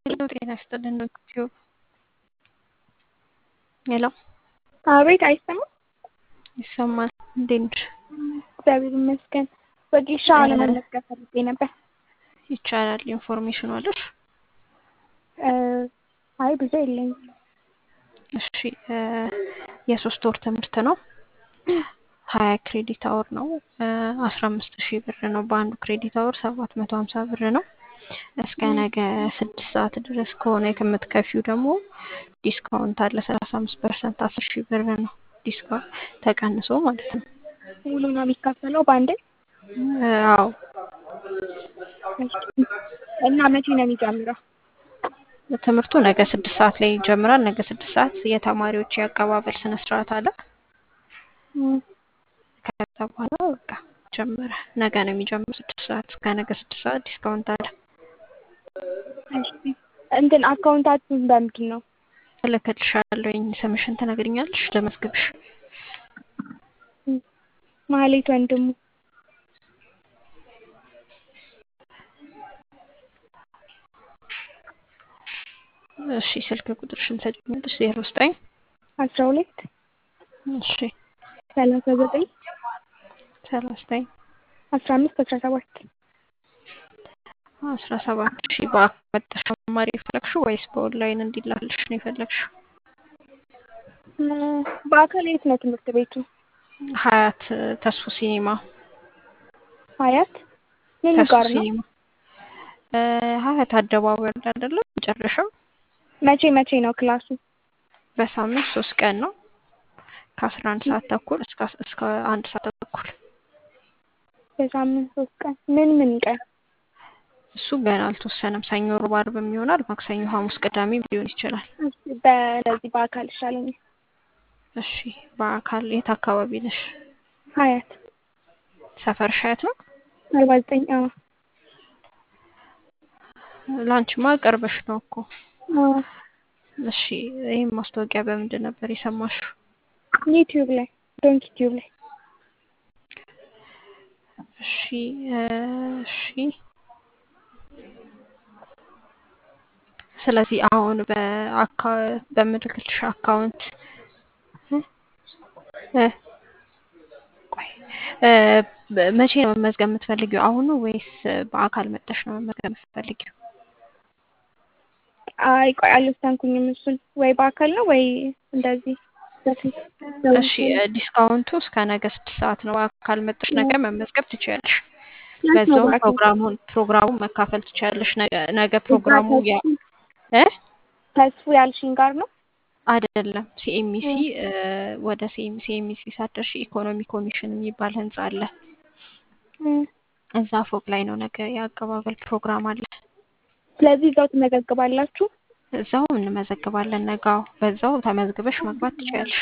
ሄሎ ጤና ይስጥልን ዩቲዩብ ሄሎ አቤት አይሰማም? ይሰማል። እንዴት ነሽ? እግዚአብሔር ይመስገን። በጌሻ ለመመዝገብ ፈልጌ ነበር። ይቻላል። ኢንፎርሜሽን አለሽ? አይ ብዙ የለኝም። እሺ የሶስት ወር ትምህርት ነው። ሀያ ክሬዲት አወር ነው። አስራ አምስት ሺህ ብር ነው። በአንዱ ክሬዲት አወር ሰባት መቶ ሀምሳ ብር ነው። እስከ ነገ ስድስት ሰዓት ድረስ ከሆነ የምትከፊው ደግሞ ዲስካውንት አለ። ሰላሳ አምስት ፐርሰንት አስር ሺህ ብር ነው ዲስካውንት ተቀንሶ ማለት ነው። ሙሉ ነው የሚከፈለው በአንዴ? አዎ እና መቼ ነው የሚጀምረው? ትምህርቱ ነገ ስድስት ሰዓት ላይ ይጀምራል። ነገ ስድስት ሰዓት የተማሪዎች የአቀባበል ስነ ስርዓት አለ። ከዛ በኋላ በቃ ጀመረ። ነገ ነው የሚጀምረው ስድስት ሰዓት እስከ ነገ ስድስት ሰዓት ዲስካውንት አለ። እንትን አካውንታችን በምንድን ነው? እልክልሻለሁኝ። ስምሽን ትነግሪኛለሽ ልመዝግብሽ። ማህሌት ወንድሙ እሺ ስልክ ቁጥርሽን ትሰጪኛለሽ? ዜሮ ዘጠኝ አስራ ሁለት እሺ ሰላሳ ዘጠኝ ሰላሳ ዘጠኝ አስራ አምስት አስራ ሰባት አስራ ሰባት ሺ በአካል መጥተሽ መማር የፈለግሽው ወይስ በኦንላይን እንዲላልሽ ነው የፈለግሽው? በአካል የት ነው ትምህርት ቤቱ? ሀያት ተስፉ ሲኒማ ሀያት ምን ተስፉ ጋር ነው? ሲኒማ ሀያት አደባባይ አለ አይደለም መጨረሻው መቼ መቼ ነው ክላሱ? በሳምንት ሶስት ቀን ነው ከአስራ አንድ ሰዓት ተኩል እስከ እስከ አንድ ሰዓት ተኩል በሳምንት ሶስት ቀን ምን ምን ቀን? እሱ ገና አልተወሰነም። ሰኞ፣ ሮብ፣ ዓርብ ይሆናል። ማክሰኞ፣ ሐሙስ፣ ቅዳሜም ሊሆን ይችላል። በነዚህ በአካል ይሻለኛል። እሺ በአካል የት አካባቢ ነሽ? ሀያት ሰፈርሽ ሀያት ነው? አርባ ዘጠኝ አዎ ላንቺማ ቅርብሽ ነው እኮ። አዎ እሺ ይህም ማስታወቂያ በምንድን ነበር የሰማሽው? ዩቲዩብ ላይ ዶንክ ዩቲዩብ ላይ እሺ እሺ ስለዚህ አሁን በአካ በምልክልሽ አካውንት እ ቆይ እ መቼ ነው መመዝገብ የምትፈልጊው? አሁን ነው ወይስ በአካል መጠሽ ነው መመዝገብ የምትፈልጊው? አይ ቆይ አልወሰንኩኝም። እሱን ወይ በአካል ነው ወይ እንደዚህ እሺ ዲስካውንቱ እስከ ነገ ስድስት ሰዓት ነው። በአካል መጠሽ ነገ መመዝገብ ትችያለሽ። በዛውም ፕሮግራሙን ፕሮግራሙን መካፈል ትችያለሽ። ነገ ነገ ፕሮግራሙ ያ እ ተስፉ ያልሽኝ ጋር ነው? አይደለም ሲኤምሲ ወደ ሲኤምሲ ሲኤምሲ ሳትደርሺ ኢኮኖሚ ኮሚሽን የሚባል ህንጻ አለ። እዛ ፎቅ ላይ ነው ነገ የአቀባበል ፕሮግራም አለ። ስለዚህ እዛው ትመዘግባላችሁ? እዛው እንመዘግባለን። ነጋው በዛው ተመዝግበሽ መግባት ትችያለሽ።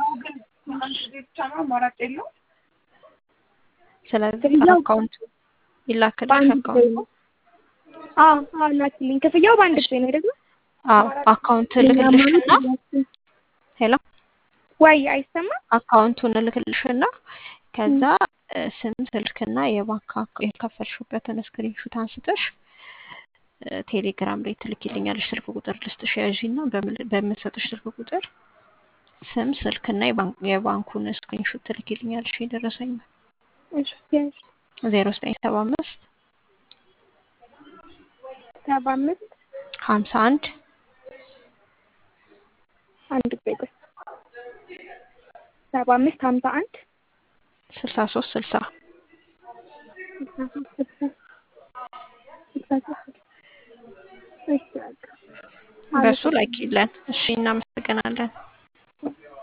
ስለዚህ አካውንቱ ይላክልሽ። አካውንቱ አዎ አዎ ላኪልኝ። ክፍያው በአንድ ጊዜ ነው አይደል? አዎ አካውንት እልክልሽና ሄሎ ወይ አይሰማም? አካውንቱን እልክልሽና ከዛ ስም ስልክና የባንክ የከፈልሽበትን ስክሪንሹት አንስተሽ ቴሌግራም ላይ ትልኪልኛለሽ። ስልክ ቁጥር ልስጥሽ ያዢና በምሰጥሽ ስልክ ቁጥር ስም ስልክና የባንኩን ስክሪንሹት ትልኪልኛለሽ። የደረሰኝ እሺ ዜሮ ዘጠኝ ሰባ አምስት ሰባ አምስት ሀምሳ አንድ አንድ ጊዜ ቆይ ሰባ አምስት ሀምሳ አንድ ስልሳ ሶስት ስልሳ ስልሳ ሶስት ስልሳ ስልሳ ሶስት እሺ በቃ በሱ ላኪለን። እሺ እናመሰግናለን።